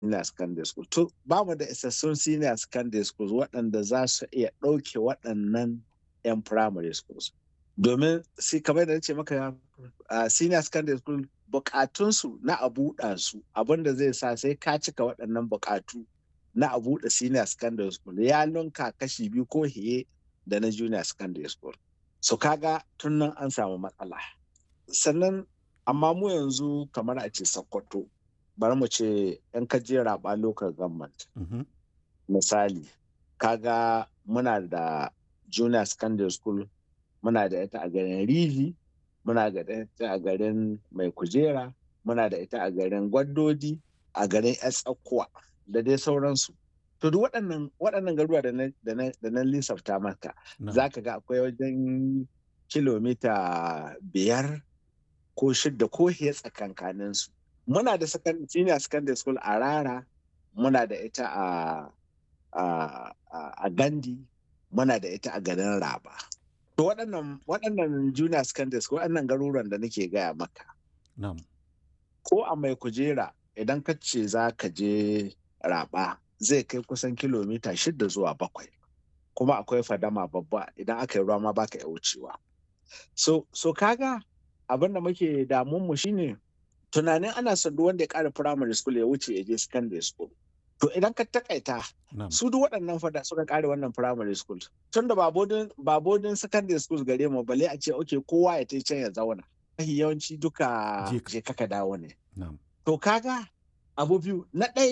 senior secondary school to ba mu da isassun senior secondary schools waɗanda za su iya ɗauke waɗannan 'yan primary schools domin sai kamar da ce maka senior secondary school bukatunsu na a buɗa su abinda zai sa sai ka cika waɗannan bukatu na a buɗe senior secondary school ya lunka kashi biyu ko hiye da na junior secondary school so kaga tun nan an samu matsala sannan amma mu yanzu kamar a ce sokoto bari mu ce yan kaje raba local government misali kaga muna da junior secondary school muna da ita a garin rivi muna da ita a garin mai kujera muna da ita a garin gwaddodi a garin tsakuwa da dai sauransu to duk waɗannan waɗannan garuwa da na lissafta maka za ka ga akwai wajen kilomita biyar ko shidda ko hiya tsakankanin su muna da senior secondary school a rara muna da ita a gandi muna da ita a garin raba to waɗannan waɗannan junior secondary school waɗannan garuruwan da nake gaya maka ko a mai kujera idan ka ce za ka je raba zai kai kusan kilomita shida zuwa bakwai kuma akwai fadama babba idan aka yi ruwa ma baka iya wucewa so so kaga abin da muke damun mu shine tunanin ana son duk wanda ya kara primary school ya wuce ya je secondary school to idan ka takaita su duk waɗannan fada suka kare wannan primary school tun da ba bodin secondary school gare mu bale a ce okay kowa ya tai can ya zauna yawanci duka je kaka dawo ne to kaga abu biyu na ɗaya